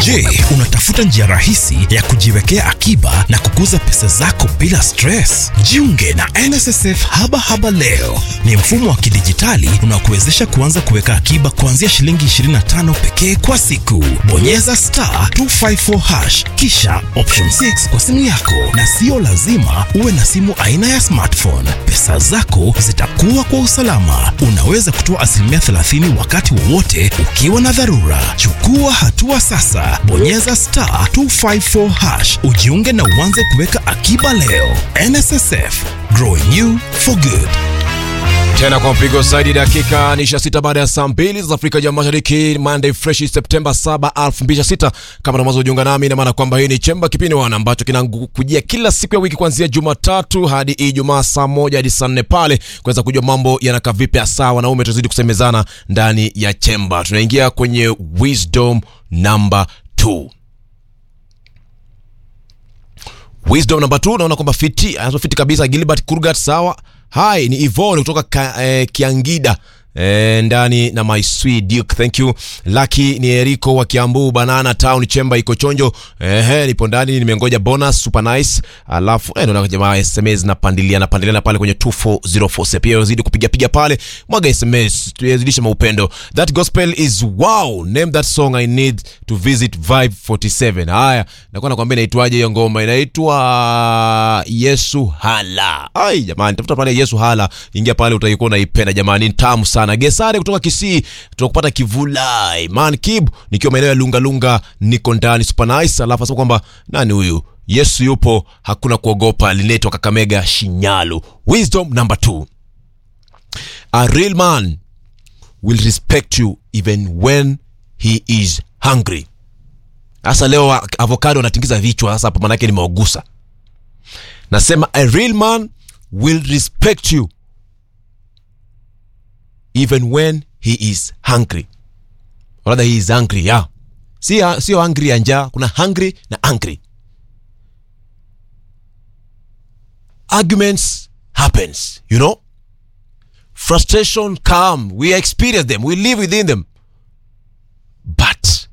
Je, unatafuta njia rahisi ya kujiwekea akiba na kukuza pesa zako bila stress? Jiunge na NSSF Haba Haba leo. Ni mfumo wa kidijitali unaokuwezesha kuanza kuweka akiba kuanzia shilingi 25 pekee kwa siku. Bonyeza star 254 hash kisha option 6 kwa simu yako, na sio lazima uwe na simu aina ya smartphone. Pesa zako zitakuwa kwa usalama. Unaweza kutoa asilimia 30 wakati wowote ukiwa na dharura. Chukua hatua sasa, bonyeza star 254 hash ujiunge na uanze kuweka akiba leo. NSSF, growing you for good. tena kwa mpigo zaidi dakika ni 26 baada ya saa mbili za Afrika ya Mashariki, Monday fresh Septemba 7, 2026. Kama na mwanzo kujiunga nami, ina maana kwamba hii ni chemba kipindi wana ambacho kinakujia kila siku ya wiki kuanzia Jumatatu hadi Ijumaa saa moja hadi saa nne pale kuweza kujua mambo yanakaa vipi, hasa wanaume tuzidi kusemezana ndani ya chemba. Tunaingia kwenye wisdom number 2 Wisdom number 2 naona kwamba fiti anazo fiti kabisa Gilbert Kurgat sawa. Hai ni Ivone kutoka ka, eh, Kiangida eh, ndani na my sweet Duke thank you. Lucky ni Eriko wa Kiambu Banana Town Chemba iko chonjo. Ehe nipo ndani nimengoja bonus super nice. Alafu eh naona jamaa SMS na pandilia na pandilia pale kwenye 2404 pia uzidi kupiga piga pale. Mwaga SMS tuyazidishe maupendo. That gospel is wow. Name that song I need to visit Vibe 47. Haya, nakuwa nakwambia inaitwaje hiyo ngoma? Inaitwa Yesu Hala. Ai jamani, tafuta pale Yesu Hala, ingia pale utaikuwa unaipenda jamani, ni tamu sana. Gesare kutoka Kisii, tunakupata Kivulai. Man Kib nikiwa maeneo ya Lunga Lunga, niko ndani super nice. Alafu asema kwamba nani huyu? Yesu yupo, hakuna kuogopa. Linaitwa Kakamega Shinyalu. Wisdom number 2. A real man will respect you even when he is hungry. Sasa leo avocado anatingiza vichwa sasa, hapa manake nimeogusa. Nasema a real man will respect you even when he is hungry. Or rather he is hungry, yeah. Si sio hungry ya njaa, kuna hungry na angry. Arguments happens, you know? Frustration come, we experience them, we live within them. But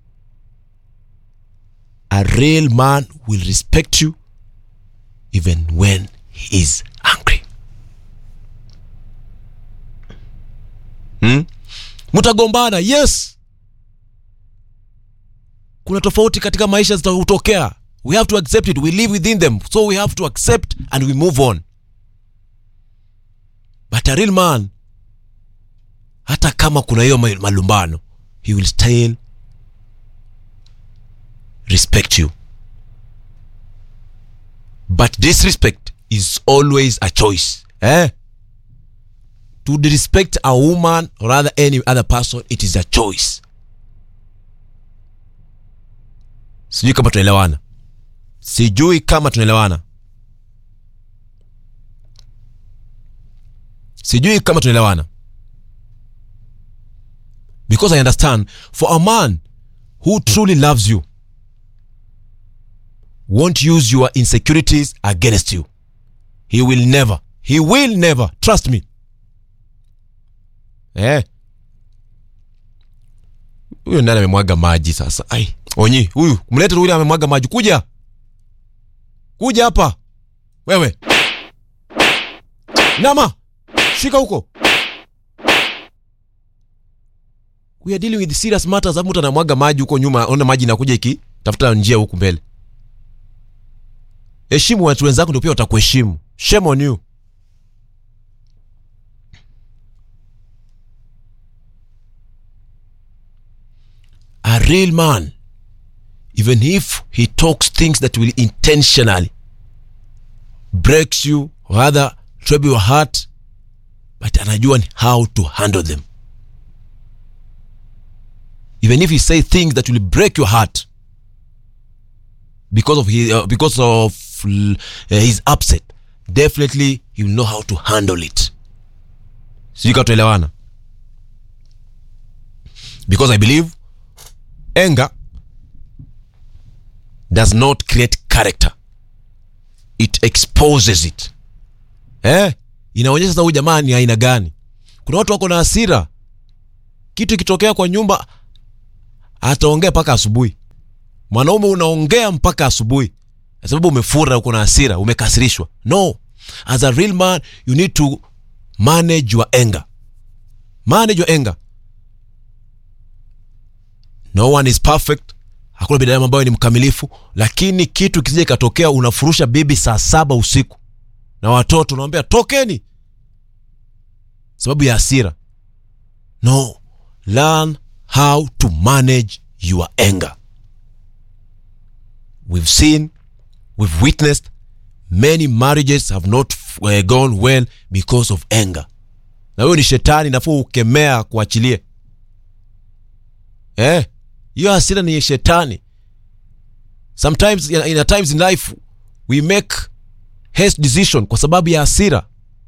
a real man will respect you even when he is angry. Hmm? Mtagombana, yes. Kuna tofauti katika maisha zitatokea. We have to accept it. We live within them. So we have to accept and we move on. But a real man, hata kama kuna hiyo malumbano, he will still respect you. But disrespect is always a choice. Eh? To disrespect a woman or rather any other person, it is a choice. Sijui kama tunaelewana. Sijui kama tunaelewana. Sijui kama tunaelewana. Because I understand for a man who truly loves you won't use your insecurities against you. He will never. He will never. Trust me. Eh. Huyo nani amemwaga maji sasa? Ai, Onyi, huyu, mlete huyu amemwaga maji. Kuja. Kuja hapa. Wewe. Nama. Shika huko. We are dealing with serious matters. Hapo mtu anamwaga maji huko nyuma, ona maji inakuja iki tafuta njia huku mbele. Heshimu watu wenzako ndio pia watakuheshimu. Shame on you. A real man, even if he talks things that will intentionally breaks you, or rather trouble your heart, but anajua how to handle them. Even if he say things that will break your heart because of his, uh, because of uh, his upset, definitely he will know how to handle it. Sijui kama tuelewana. Because I believe anger does not create character it exposes it eh inaonyesha sasa huyu jamaa ni aina gani kuna watu wako na hasira kitu ikitokea kwa nyumba ataongea mpaka asubuhi mwanaume unaongea mpaka asubuhi kwa sababu umefura uko na hasira umekasirishwa no as a real man you need to manage your anger manage your anger no one is perfect hakuna binadamu ambayo ni mkamilifu lakini kitu kisija ikatokea unafurusha bibi saa saba usiku na watoto unawambia tokeni sababu ya hasira no learn how to manage your anger we've seen we've witnessed many marriages have not uh, gone well because of anger na huyo ni shetani nafuu ukemea kuachilie eh hiyo hasira ni shetani sometimes in, in a times in life we make haste decision kwa sababu ya hasira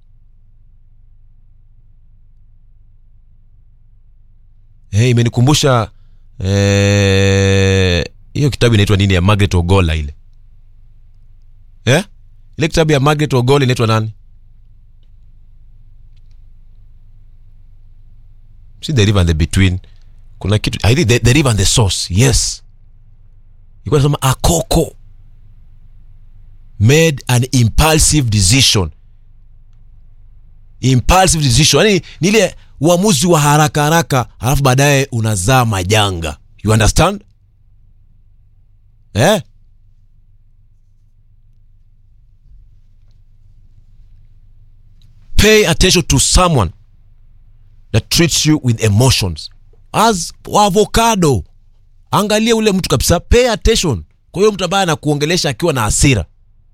hey, imenikumbusha eh, hiyo kitabu inaitwa nini ya margaret ogola ile eh? ile kitabu ya margaret ogola inaitwa nani si the river and the between kuna kitu i think the, the river and the source yes ilikuwa nasema akoko made an impulsive decision impulsive decision yani ni ile uamuzi wa haraka haraka alafu baadaye unazaa majanga you understand eh? pay attention to someone that treats you with emotions as avocado angalia ule mtu kabisa pay attention kwa hiyo mtu ambaye anakuongelesha akiwa na hasira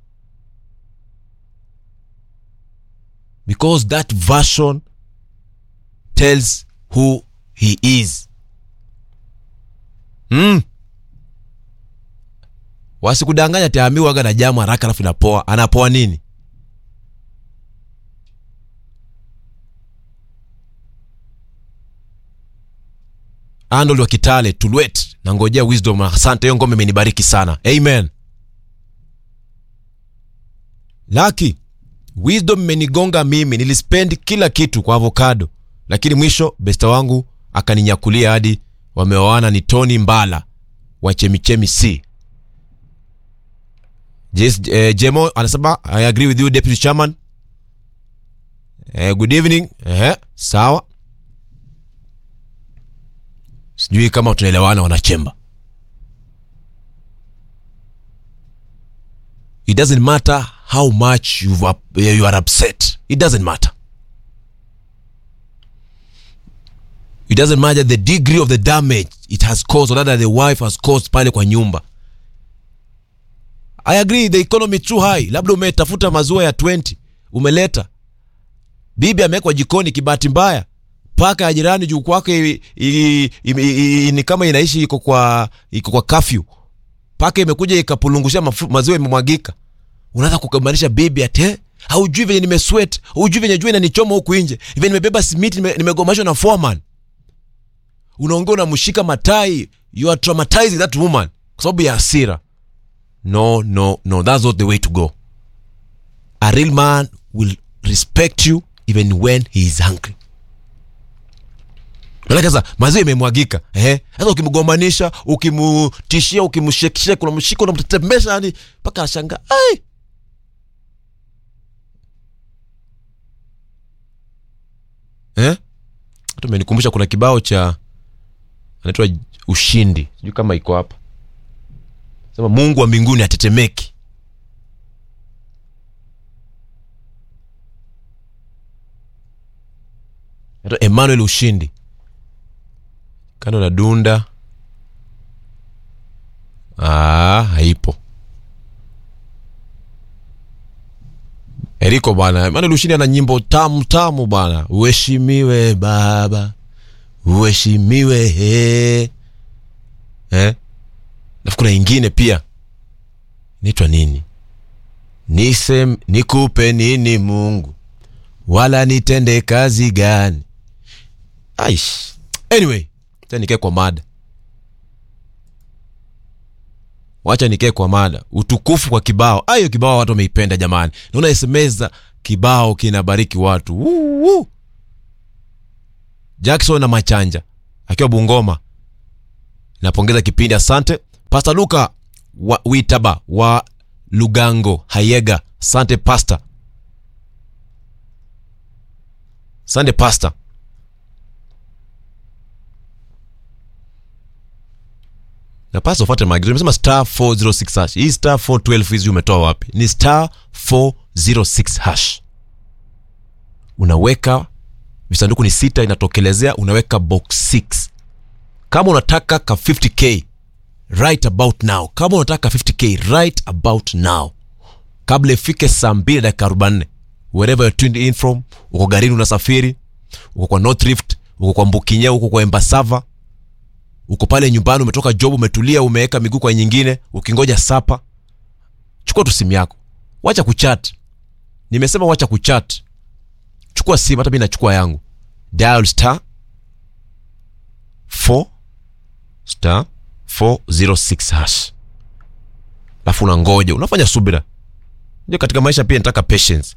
because that version tells who he is mm. wasikudanganya taamiwaga na jamu haraka alafu inapoa anapoa nini Arnold wa Kitale Tulwet, nangojea wisdom. Asante, hiyo ngome imenibariki sana, amen. Laki, wisdom imenigonga mimi, nilispend kila kitu kwa avocado, lakini mwisho besta wangu akaninyakulia hadi wameoana. Ni Tony Mbala wa Chemichemi C. Yes, eh, Jemo anasema I agree with you deputy chairman. Eh, good evening. Eh, sawa sijui kama tunaelewana wanachemba it doesn't matter how much you've, up- you are upset it doesn't matter it doesn't matter the degree of the damage it has caused or rather the wife has caused pale kwa nyumba i agree the economy too high labda umetafuta maziwa ya 20 umeleta bibi amewekwa jikoni kibahati mbaya paka ya jirani juu kwake i- i- i- i- ni kama inaishi iko kwa iko kwa kafyu paka imekuja ikapulungusha mafu- maziwa imemwagika unaanza kukamanisha bibi ate haujui venye nimeswet haujui venye jua inanichoma huku nje venye nimebeba simiti nime- nimegomashwa na foreman unaongea unamshika matai you are traumatizing that woman kwa sababu ya hasira no no no that's not the way to go a real man will respect you even when he is hungry Maanake sasa maziwa imemwagika eh? Sasa ukimgombanisha, ukimtishia, ukimshekisheka, unamshika, unamtetemesha yani mpaka anashangaa ai. Eh? Hata umenikumbusha kuna kibao cha anaitwa Ushindi, sijui kama iko hapa, sema Mungu wa mbinguni atetemeki. Anaitwa Emmanuel Ushindi kando na dunda ah, haipo eriko bwana maana lushini ana nyimbo tamu tamu bwana uheshimiwe baba uheshimiwe he eh? nafu kuna ingine pia inaitwa nini nisem nikupe nini mungu wala nitende kazi gani aish anyway acha nikae kwa mada wacha nikae kwa mada utukufu kwa kibao ayo kibao watu wameipenda jamani naona sms kibao kinabariki watu Woo, woo. jackson na machanja akiwa bungoma napongeza kipindi asante Pastor Luka wa Witaba wa Lugango Hayega. Sante Pastor. Sante Pastor. na pasa ufuate maagizo nimesema star 406 hash hii star 412 hizi umetoa wapi ni star 406 hash unaweka visanduku ni sita inatokelezea unaweka box 6 kama unataka ka 50k right about now kama unataka 50k right about now kabla ifike saa mbili dakika 44 wherever you're tuned in from uko garini unasafiri uko kwa north rift uko kwa mbukinya uko kwa embasava uko pale nyumbani umetoka job umetulia umeweka miguu kwa nyingine ukingoja sapa chukua tu simu yako wacha kuchat nimesema wacha kuchat chukua simu hata mi nachukua yangu dial star 4 star 406 hash alafu unangoja unafanya subira ndio katika maisha pia nataka patience